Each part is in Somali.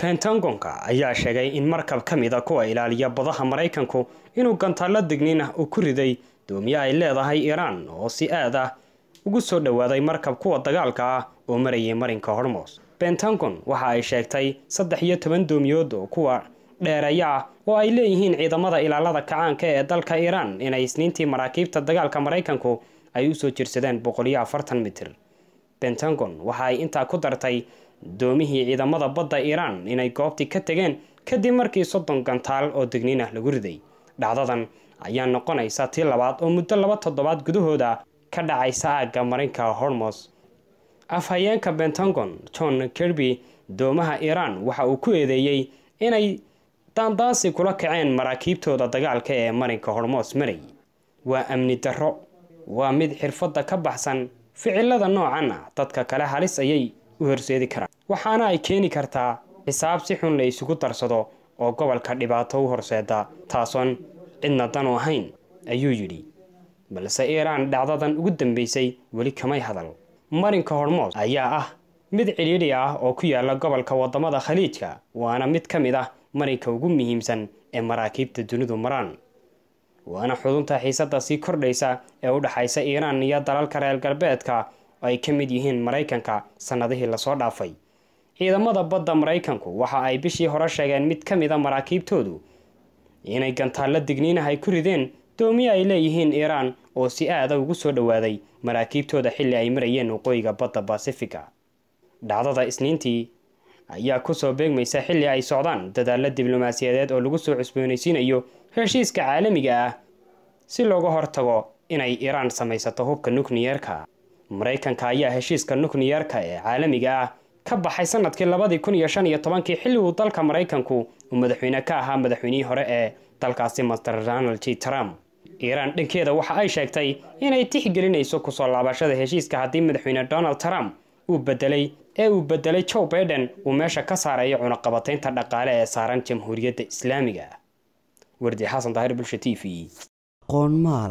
pentagonka ayaa sheegay in markab ka mid a kuwa ilaaliya badaha maraykanku inuu gantaallo digniin ah uu ku riday doomiye ay leedahay iiraan oo si aad ah ugu soo dhowaaday markab kuwa dagaalka ah oo marayay marinka hormos pentagon waxa ay sheegtay saddex iyo toban doomiyood oo kuwa dheereeya ah oo ay leeyihiin ciidamada ilaalada kacaanka ee dalka iiraan inay isniintii maraakiibta dagaalka maraykanku ay usoo jirsadeen boqol iyo afartan mitir pentagon waxa ay intaa ku dartay doomihii ciidamada badda iiraan inay goobtii ka tegeen kadib markii soddon gantaal oo digniin ah lagu riday dhacdadan ayaa noqonaysa tii labaad oo muddo laba toddobaad gudahooda ka dhacaysa aagga marinka hormos afhayeenka pentagon john kirby doomaha iiraan waxa uu ku eedeeyey inay daandaansi kula kaceen maraakiibtooda dagaalka ee marinka hormos maray waa amni darro waa mid xirfadda ka baxsan ficilada noocan ah dadka kale halis ayay u horseedi karaan waxaana ay keeni kartaa xisaab si xun la isugu darsado oo gobolka dhibaato u horseeda taasoon cidna danu ahayn ayuu yidhi balse iiraan dhacdadan ugu dambeysay weli kamay hadal marinka hormoos ayaa ah mid cidhiidhi ah oo ku yaala gobolka wadamada khaliijka waana mid ka mid ah marinka ugu muhiimsan ee maraakiibta dunidu maraan waana xudunta xiisada sii kordhaysa ee u dhexaysa iiraan iyo dalalka reer galbeedka oo ay ka mid yihiin maraykanka sannadihii lasoo dhaafay ciidamada badda maraykanku waxa ay bishii hore sheegeen mid ka mid a maraakiibtoodu inay gantaallo digniinah ay ku rideen doomiye ay leeyihiin iiraan oo si aada ugu soo dhowaaday maraakiibtooda xilli ay marayeen waqooyiga badda basifiga dhacdada isniintii ayaa kusoo beegmaysa xilli ay socdaan dadaalo diblomaasiyadeed oo lagu soo cusboonaysiinayo heshiiska caalamiga ah si looga hortago inay iiraan samaysato hubka nukliyeerka maraykanka ayaa heshiiska nukliyeerka ee caalamiga ah ka baxay sanadkii labadii kun iyo shan iyo tobankii xilli uu dalka maraykanku uu madaxweyne ka ahaa madaxweynihii hore ee dalkaasi master donald j trump iiraan dhankeeda waxa ay sheegtay inay tixgelinayso kusoo laabashada heshiiska haddii madaxweyne donald trump uu bedelay ee uu bedelay joe baiden uu meesha ka saarayo cunaqabataynta dhaqaale ee saaran jamhuuriyadda islaamiga wardi xasan daahir bulsha t v qoonmaal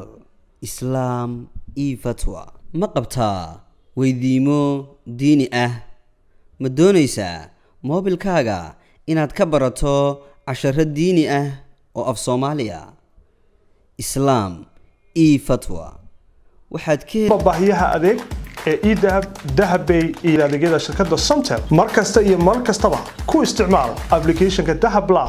islaam io fatwa ma qabtaa weydiimo diini ah ma doonaysaa moobilkaaga inaad ka barato casharo diini ah oo af soomaaliya islaam io fatwa waxaad ka baahiyaha adeeg ee edahab dahabbay iyo adeegyada shirkadda somtel mar kasta iyo mar kastaba ku isticmaal applicationka dahab plus